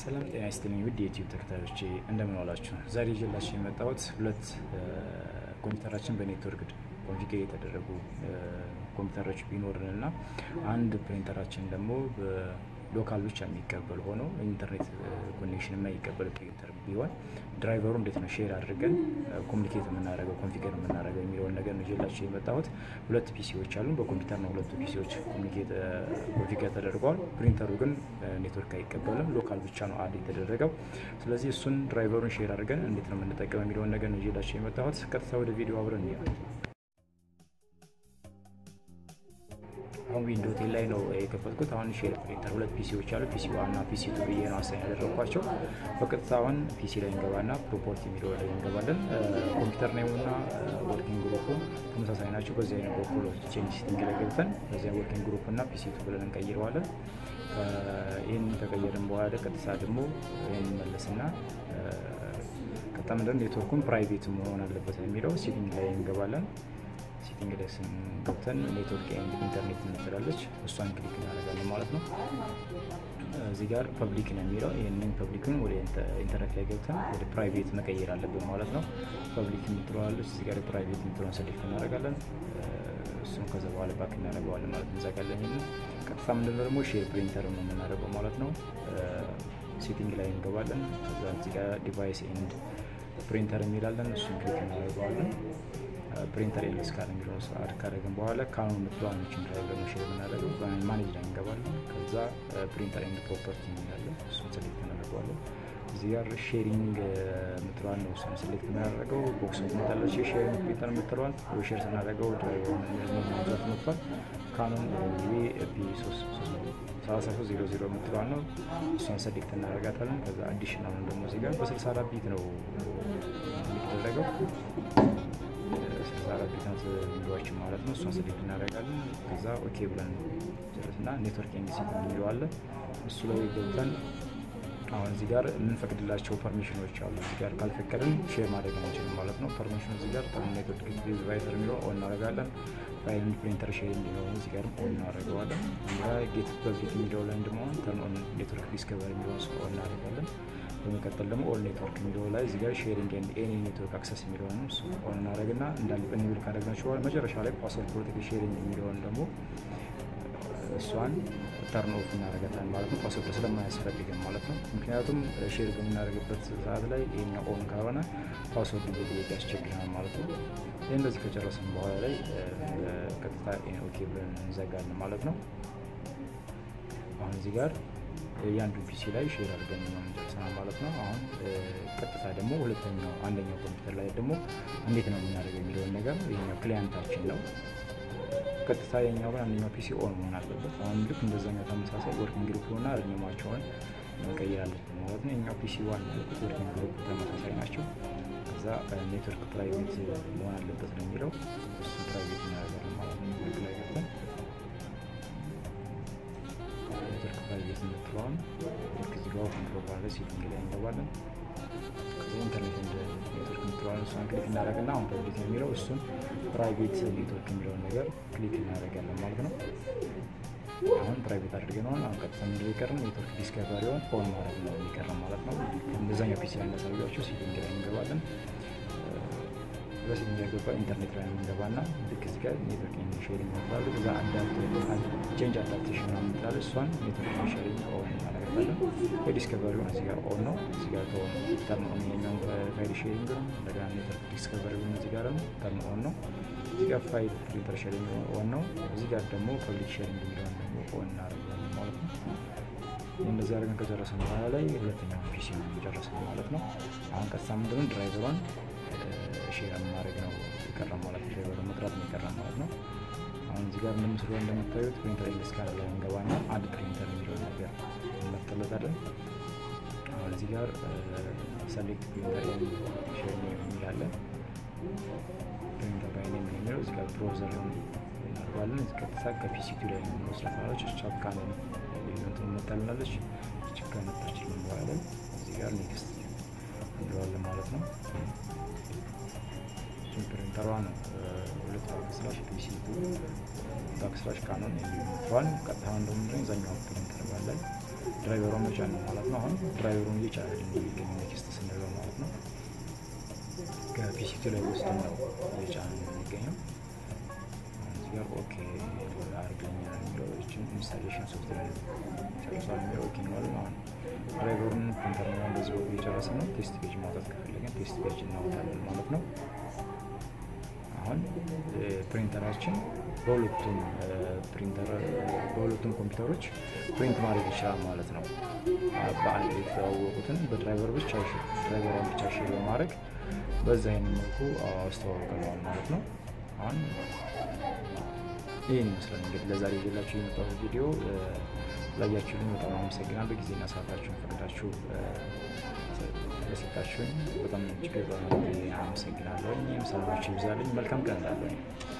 ሰላም ጤና ይስጥልኝ ውድ የዩቲዩብ ተከታዮቼ እንደምን ዋላችሁ። ዛሬ ይዤላችሁ የመጣሁት ሁለት ኮምፒውተራችን በኔትወርክ ኮንፊገር የተደረጉ ኮምፒውተሮች ቢኖርን እና አንድ ፕሪንተራችን ደግሞ በሎካል ብቻ የሚቀበል ሆኖ ኢንተርኔት ኮኔክሽን የማይቀበል ፕሪንተር ቢሆን ድራይቨሩ እንዴት ነው ሼር አድርገን ኮሚኒኬት የምናደርገው ኮንፊገር የምናደርገው የሚለውን ነገር ነው ይዤላችሁ የመጣሁት። ሁለት ፒሲዎች አሉ። በኮምፒውተር ነው ሁለቱ ፒሲዎች ኮንፊገር ተደርገዋል። ፕሪንተሩ ግን ኔትወርክ አይቀበልም፣ ሎካል ብቻ ነው አድ የተደረገው። ስለዚህ እሱን ድራይቨሩን ሼር አድርገን እንዴት ነው የምንጠቀመው የሚለውን ነገር ነው ይዤላችሁ የመጣሁት። ቀጥታ ወደ ቪዲዮ አብረን እንሄድ። አሁን ዊንዶ ቴን ላይ ነው የከፈትኩት። አሁን ሼር ፕሪንተር ሁለት ፒሲዎች አሉ። ፒሲ ዋን እና ፒሲ ቱ ብዬ ነው አሳኝ ያደረግኳቸው። በቀጥታ አሁን ፒሲ ላይ እንገባና ፕሮፖርቲ የሚለው ላይ እንገባለን። ኮምፒውተር ኔሙ እና ወርኪንግ ግሩፑ ተመሳሳይ ናቸው። በዚህ አይነት በኩል ቼንጅ ሲቲንግ ላይ ገብተን በዚያ ወርኪንግ ግሩፕ እና ፒሲ ቱ ብለን እንቀይረዋለን። ይህን ከቀየርን በኋላ ቀጥታ ደግሞ ይህን መለስና ቀጥታ ምንድን ኔትወርኩን ፕራይቬት መሆን አለበት የሚለው ሲቲንግ ላይ እንገባለን። ሴቲንግ ላይ ስንገብተን ኔትወርክ ኤንድ ኢንተርኔት እንትላለች እሷን ክሊክ እናደርጋለን ማለት ነው። እዚህ ጋር ፐብሊክ ነው የሚለው ይህንን ፐብሊክን ወደ ኢንተርኔት ላይ ገብተን ወደ ፕራይቬት መቀየር አለብን ማለት ነው። ፐብሊክ የምትለዋለች እዚህ ጋር ፕራይቬት የምትለውን ሰሌክት እናደርጋለን። እሱም ከዛ በኋላ ባክ እናደርገዋለን ማለት እንዘጋለን። ይህንን ቀጥታ ምንድነው ደግሞ ሼር ፕሪንተር ነው የምናደርገው ማለት ነው። ሴቲንግ ላይ እንገባለን። ከዛ እዚህ ጋር ዲቫይስ ኤንድ ፕሪንተር የሚላለን እሱን ክሊክ እናደርገዋለን። ፕሪንተር ኤልስ ካር የሚለውን አድ ካደረግን በኋላ ካኖን የምትለዋን ችን ድራይቨር ነው ሼር የምናደርገው ማኔጅ ላይ እንገባለን። ከዛ ፕሪንተር ኤንድ ፕሮፐርቲ የሚላለን እሱን ሴሌክት እናደርገዋለን። እዚህ ጋር ሼሪንግ የምትለዋን ነው እሱን ሴሌክት የምናደርገው። ቦክስ ምታለች ሼሪንግ ፕሪንተር የምትለዋን ሼር ስናደርገው ድራይቨር ማብዛት መጥቷል። ካኖን ቢ ሰላሳ ሶስት ዜሮ ዜሮ የምትለዋን ነው እሷን ሴሌክት እናደርጋታለን። ከዛ አዲሽናል ደግሞ እዚህ ጋር በስልሳ አራት ቢት ነው የሚደረገው አራት ቢትናት ቪዲዮዎችን ማለት ነው። እሷን ስሌክት እናደርጋለን። ከዛ ኦኬ ብለን ጨርስና ኔትወርክ ኤንዲሲት የሚለዋለን እሱ ላይ ገብተን አሁን እዚህ ጋር የምንፈቅድላቸው ፐርሚሽኖች አሉ። እዚህ ጋር ካልፈቀድን ሼር ማድረግ አንችልም ማለት ነው። ፐርሚሽኑ እዚህ ጋር ኔትወርክ ዲቫይሰር የሚለው ኦን እናደርጋለን። ፋይል ፕሪንተር ሼር የሚለው እዚህ ጋር ኦን እናደርገዋለን። ጌት ፐብሊክ የሚለው ላይ ደግሞ ተርን ኦን ኔትወርክ ዲስከቨር የሚለውን ኦን እናደርጋለን። በመቀጠል ደግሞ ኦል ኔትወርክ የሚለው ላይ እዚህ ጋር ሼሪንግ ኤንድ ኤኒ ኔትወርክ አክሰስ የሚለውን ኦን እናደርግና እንዳለ በኒብል ካደረግናቸው በኋላ መጨረሻ ላይ ፓስወርድ ፕሮቴክት ሼሪንግ የሚለውን ደግሞ እሷን ተርን ኦፍ እናደርጋታለን ማለት ነው። ፓስወርድ ስለማያስፈልግን ማለት ነው። ምክንያቱም ሼር በምናደርግበት ሰዓት ላይ ይሄኛ ኦን ካልሆነ ፓስወርድ መጠየቅ ያስቸግረናል ማለት ነው። ይህ እንደዚህ ከጨረስን በኋላ ላይ ቀጥታ ኦኬ ብለን እንዘጋለን ማለት ነው። አሁን እዚህ ጋር የአንዱ ፒሲ ላይ ሼር አድርገን ነው ጨርሰናል ማለት ነው። አሁን ቀጥታ ደግሞ ሁለተኛው አንደኛው ኮምፒውተር ላይ ደግሞ እንዴት ነው የምናደርገው የሚለውን ነገር ይሄኛው ክሊያንታችን ነው። ቀጥታ የኛው ግን አንደኛው ፒሲ ኦን መሆን አለበት። አሁን ልክ እንደዛኛው ተመሳሳይ ወርኪንግ ግሩፕ ሆና ርኝማቸውን መቀየር አለብን ማለት ነው። የኛው ፒሲ ዋን ያልኩት ወርኪንግ ግሩፕ ተመሳሳይ ናቸው። ከዛ ኔትወርክ ፕራይቬት መሆን አለበት ነው የሚለው እሱ ፕራይቬት እናደርጋለን ማለት ነው። ልክ ላይ ገብተን ኔትወርክ ፕራይቬት የምትለዋን ልክ እዚህ ጋር ኮንትሮል ባለ ሴቲንግ ላይ እንገባለን። ከዚህ ኢንተርኔት እንደ ኔትወርክ የምትለዋን እሷን ክሊክ እናደርግና አሁን ፐብሊክ የሚለው እሱን ፕራይቬት ኔትወርክ የሚለውን ነገር ክሊክ እናደርጋለን ማለት ነው። አሁን ፕራይቬት አድርገነዋል። አሁን ቀጥታ ምንድን የቀረን ኔትወርክ ዲስከቨሪውን ኦን ማድረግ ነው የሚቀረን ማለት ነው። እንደዛኛው ፒሲ ላይ እንዳሳያቸው ሴቲንግ ላይ እንገባለን። በሴቲንግ ላይ ገባ ኢንተርኔት ላይ የምንገባና ልክ እዚህ ጋር ኔትወርክ ሼሪንግ ይባላሉ። እዛ ቼንጅ አዳፕቴሽን ነው የምትላለ እሷን ኔትወርክ ሼሪንግ ኦን እናደርጋለን። የዲስከቨሪውን እዚህ ጋር ኦን ነው። እዚህ ጋር ተሆን ተርን ኦን የኛውን ፋይል ሼሪንግ ነው። እንደገና ኔትወርክ ዲስከቨሪውን እዚህ ጋር ነው ተርን ኦን ነው። እዚህ ጋር ፋይል ፕሪንተር ሼሪንግ ኦን ነው። እዚህ ጋር ደግሞ ፐብሊክ ሼሪንግ የሚለውን ደግሞ ኦን እናደርጋለን ማለት ነው። እንደዚህ አድርገን ከጨረስን በኋላ ላይ ሁለተኛው ፒሲ ነው የጨረስን ማለት ነው። አሁን ቀጥታ ምንድነው ድራይቨሯን ሼር ማድረግ ነው የቀረ ማለት ነው። ሼር መጥራት ነው የቀረ ማለት ነው። አሁን እዚህ ጋር እንደምስሉ እንደምታዩት ፕሪንተር ኢንግሊዝ ካር ላይ እንገባና አድ ፕሪንተር የሚለው ነገር እንመርጥለታለን። አሁን እዚህ ጋር ሰሌክት ፕሪንተር ሼር የሚላለን ፕሪንተር ባይ ኔም የሚለው እዚህ ጋር ብሮዘር እናደርጋለን። እዚህ ቀጥታ ከፒሲቱ ላይ መስራት ማለች ቻፕካ ነው እንትን መጣልናለች። ቻፕካ መጣችልን በኋላ እዚህ ጋር ኔክስት እንለዋለን ማለት ነው። ፕሪንተሯ ነው ሁለት ባክስላሽ ፒሲቱ ባክስላሽ ካኖን የሚባል ቀጥታ እንደምንድን ዛኛው ፕሪንተር ባለን ድራይቨሯን መጫን ነው ማለት ነው። አሁን ድራይቨሩን እየጫነ የሚገኝ ኔክስት ስንለው ማለት ነው። ከፒሲቱ ላይ ውስጥ ነው እየጫነ የሚገኘው። እዚህ ጋር ኦኬ አድርገኛል የሚለው ኢንስታሌሽን ሶፍትዌር ጨርሷል የሚለው ኦኬ እንለዋለን። አሁን ድራይቨሩን ፕሪንተር ነው እንደዚህ በኩል እየጨረሰ ነው። ቴስት ፔጅ ማውጣት ከፈለገን ቴስት ፔጅ እናወጣለን ማለት ነው። አሁን ፕሪንተራችን በሁለቱም ፕሪንተር በሁለቱም ኮምፒውተሮች ፕሪንት ማድረግ ይችላል ማለት ነው። በአንድ የተዋወቁትን በድራይቨር ብቻ ድራይቨሯን ብቻ ሼር በማድረግ በዛ አይነት መልኩ አስተዋውቀነዋል ማለት ነው። አሁን ይህን ይመስላል እንግዲህ ለዛሬ ይዤላችሁ የመጣሁት ቪዲዮ ላያችሁልኝ በጣም አመሰግናለሁ። ጊዜና ሰዓታችሁን ፈቅዳችሁ ለሰጣችሁኝ በጣም እጅግ በጣም አመሰግናለሁ። ሰላማችሁ ይብዛልኝ። መልካም ቀን እላለሁ።